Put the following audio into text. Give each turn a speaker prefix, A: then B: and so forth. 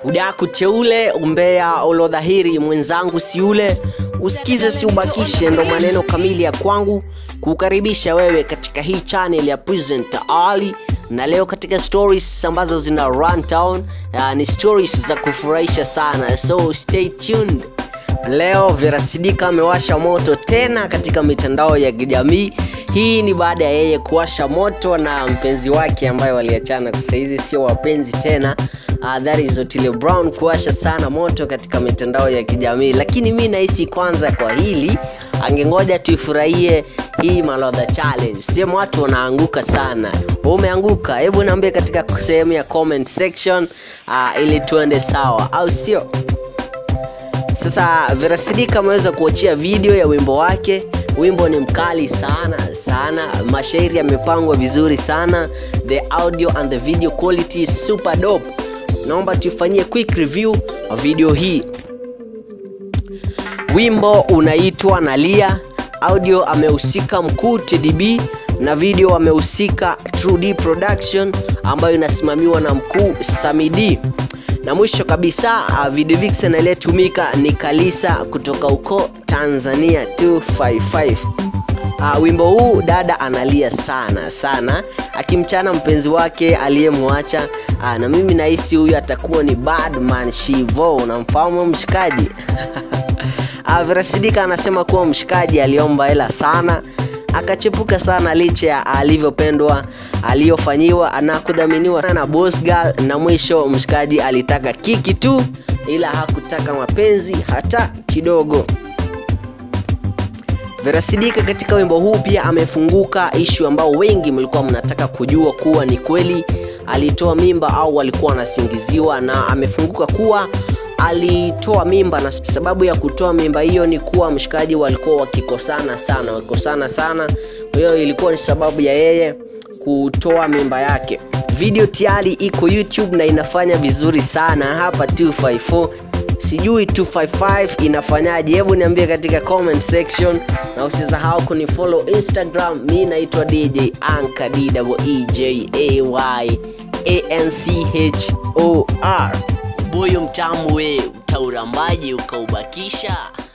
A: udaku teule umbea ulodhahiri mwenzangu siule usikize si ubakishe ndo maneno kamili ya kwangu kukaribisha wewe katika hii channel ya present ali na leo katika stories ambazo zina runtown uh, ni stories za kufurahisha sana so stay tuned leo verasidika amewasha moto tena katika mitandao ya kijamii hii ni baada ya yeye kuwasha moto na mpenzi wake ambaye waliachana sahizi sio wapenzi tena uh, that is Otile Brown kuwasha sana moto katika mitandao ya kijamii lakini mi nahisi kwanza kwa hili angengoja tuifurahie hii malodha challenge sehemu watu wanaanguka sana umeanguka hebu niambie katika sehemu ya comment section uh, ili tuende sawa au sio sasa verasidika ameweza kuachia video ya wimbo wake wimbo ni mkali sana sana mashairi yamepangwa vizuri sana the audio and the video quality is super dope naomba tuifanyie quick review wa video hii wimbo unaitwa nalia audio amehusika mkuu tdb na video amehusika True production ambayo inasimamiwa na mkuu samidi na mwisho kabisa uh, video vixen aliyetumika ni kalisa kutoka huko tanzania 255 uh, wimbo huu dada analia sana sana akimchana mpenzi wake aliyemwacha uh, na mimi nahisi huyu atakuwa ni badman shivo unamfahamu mshikaji uh, verasidika anasema kuwa mshikaji aliomba hela sana akachepuka sana licha ya alivyopendwa aliyofanyiwa na kudhaminiwa na boss girl na mwisho mshikaji alitaka kiki tu ila hakutaka mapenzi hata kidogo verasidika katika wimbo huu pia amefunguka ishu ambao wengi mlikuwa mnataka kujua kuwa ni kweli alitoa mimba au alikuwa wanasingiziwa na amefunguka kuwa alitoa mimba na sababu ya kutoa mimba hiyo ni kuwa mshikaji walikuwa wakikosana sana wakikosana sana kwa hiyo ilikuwa ni sababu ya yeye kutoa mimba yake video tayari iko youtube na inafanya vizuri sana hapa 254 sijui 255 inafanyaje hebu niambie katika comment section na usisahau kunifollow instagram mi naitwa dj anka dejay anchor
B: buyu mtamu we utaurambaji ukaubakisha